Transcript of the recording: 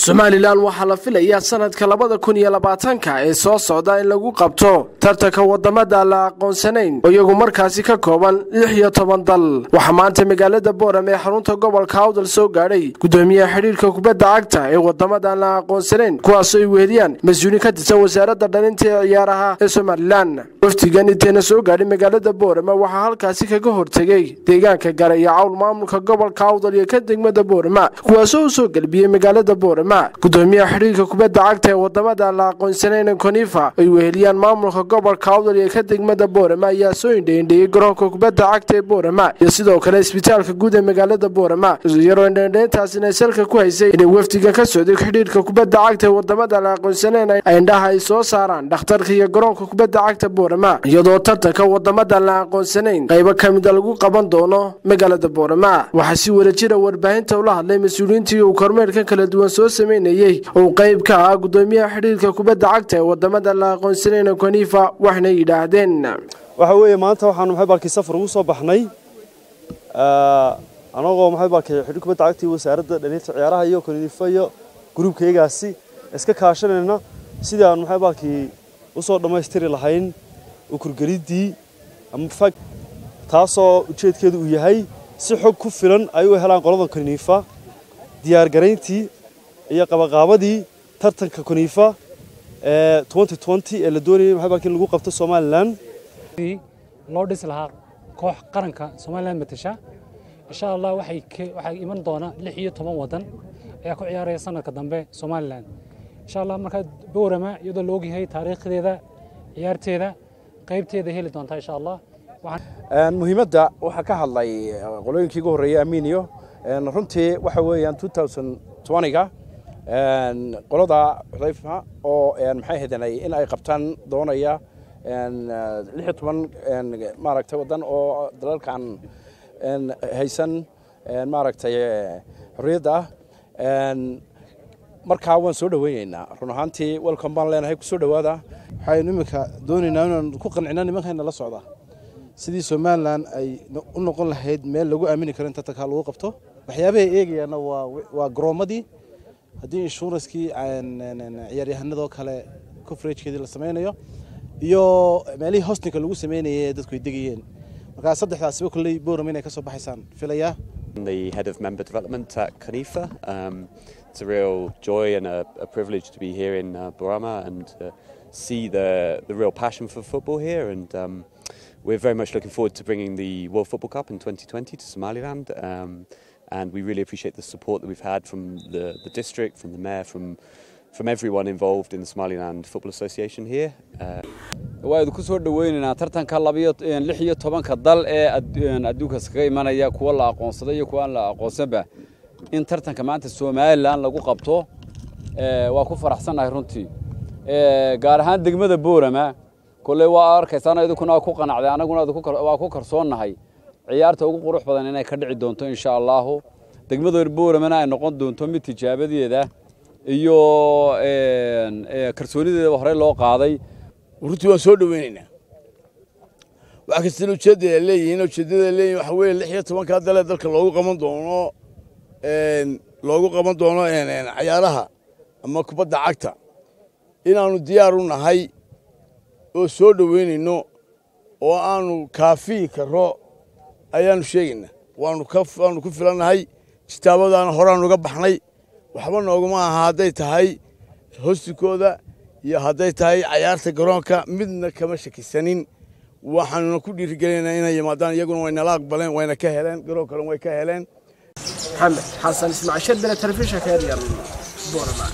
somalilan waxaa la filayaa sanadka labada kun iyo labaatanka ee soo socda in lagu qabto tartanka wadamada la aqoonsanayn oo iyagu markaasi ka kooban lix iyo toban dal waxaa maanta magaalada booram ee xarunta gobolka awdal soo gaadhay gudoomiyaha xidhiirka kubadda cagta ee wadamadan la aqoonsanayn kuwaasoo ay weheliyaan mas-uuliin ka tirsan wasaaradda dhalinta ee ciyaaraha ee somalilan wafdigan inteena soo gaadhay magaalada boorama waxaa halkaasi kaga hortegay deegaanka gare iyo cawl maamulka gobolka awdal iyo ka degmada boorama kuwaasoo u soo gelbiyey magaalada boorama gudoomiyaha xidhiirka kubadda cagta ee wadamada la aqoonsanayna konifa ay weheliyaan maamulka gobolka awdal iyo ka degmada boorama ayaa soo indheindheeyey garoonka kubadda cagta ee boorama iyo sidoo kale isbitaalka guud ee magaalada boorama iyaroo indheindheyntaasina ay salka ku haysay inay wafdiga ka socday xidhiirka kubadda cagta ee wadamada la aqoonsanayna ay indhaha ay soo saaraan dhakhtarka iyo garoonka kubadda cagta boorama iyadoo tartanka wadamada la aqoonsanayn qaybo ka mida lagu qaban doono magaalada boorama waxaa si wadajira warbaahinta ula hadlay mas-uuliyiintii uu kormeerkan kala duwan soo sameynayey oo qayb ka ah gudoomiyaha xidhiirka kubadda cagta ee wadamada la aqoonsanayna konifa waxna yidhaahdeen waxa weeye maanta waxaanu maxay baalkii safar ugu soo baxnay anagoo maxay baalkii xidhiir kubadda cagta iyo wasaaradda dhalinta ciyaaraha iyo konifa iyo gruubkaygaasi iska kaashanayna sidii aanu maxay baalkii usoo dhammaystiri lahayn ukurgeliddii ama fag taasoo ujeedkeedu uu yahay si xog ku filan ay u helaan qoladan konifa diyaargarayntii iyo qabaqaabadii tartanka konifa ee ee la doonayay maxay baalkii in lagu qabto somalilan loo dhisi lahaa koox qaranka somalilan matasha insha allah waxay iman doona lix iyo toban wadan ayaa ku ciyaaraya sanadka dambe somalilan insha allah markaa boorama iyadoo la ogyahay taariikhdeeda ciyaarteeda qaybteeda heli doontaa insha allah muhiimadda waxaa ka hadlay qolooyinkii ugu horreeyey aminiyo runtii waxa weeyaan ga qolada xudayfa oo maxay hadanay in ay qabtaan doonaya lix iyo toban maaragtay waddan oo dalalkan haysan maaragtay xorriyadda ah markaa waan soo dhoweyneynaa run ahaantii welcome baan leenahay kusoo dhowaada waxaynu iminka doonaynaa inaan ku qancina nimankayna la socda sidii somalilan ay u noqon lahayd meel lagu aamini karo in tartankaa lagu qabto waxyaabahay eegayaana waa garoomadii haddii inshuranskii ciyaaryahanadoo kale coveragkeedii la samaynayo iyo meelihii hostinka lagu samaynayay ee dadku ay degayeen markaa saddexdaasiba kolley booram inay ka soo baxaysaan filayaa the head of member development at Khalifa. Um, it's a real joy and a, a privilege to be here in uh, Burama and uh, see the, the real passion for football here. And um, we're very much looking forward to bringing the World Football Cup in 2020 to Somaliland. Um, and we really appreciate the support that we've had from the, the district, from the mayor, from from everyone involved in the Somaliland Football Association here. waa idinku soo dhoweynaynaa tartanka lix iyo tobanka dal ee adduunkaas kaga imanaya kuwa la aqoonsaday iyo kuwa aan la aqoonsanba in tartanka maanta somalilan lagu qabto waa ku faraxsannahay runtii gaar ahaan degmada boorama kolley waa arkaysaan idinkuna ku qanacday annaguna waa ku kalsoonnahay ciyaarta ugu qurux badan inay ka dhici doonto insha allaahu degmada booramana ay noqon doonto mid tijaabadeeda iyo kalsoonideeda horey loo qaaday runtii waan soo dhoweynaynaa wax kastana ujeedada leeyihiin ujeedada leeyihin waxa weeye lix iyo tobankaa dalee dalka loogu qaban doono loogu qaban doono cayaaraha ama kubadda cagta inaannu diyaar u nahay oo soo dhoweynayno oo aanu kaafiyi karo ayaannu sheegaynaa waanu ku filannahay kitaabadaana horaannu uga baxnay waxba nooguma aha hadday tahay hostikooda iyo hadday tahay cayaarta garoonka midna kama shakisanin waxaanuna ku dhiirigelinaynaa inay yimaadaan iyaguna waynala aqbaleen wayna ka heleen garoon kalen way ka heleen maxamed xasan ismaaciil sharbile telefishinka eryal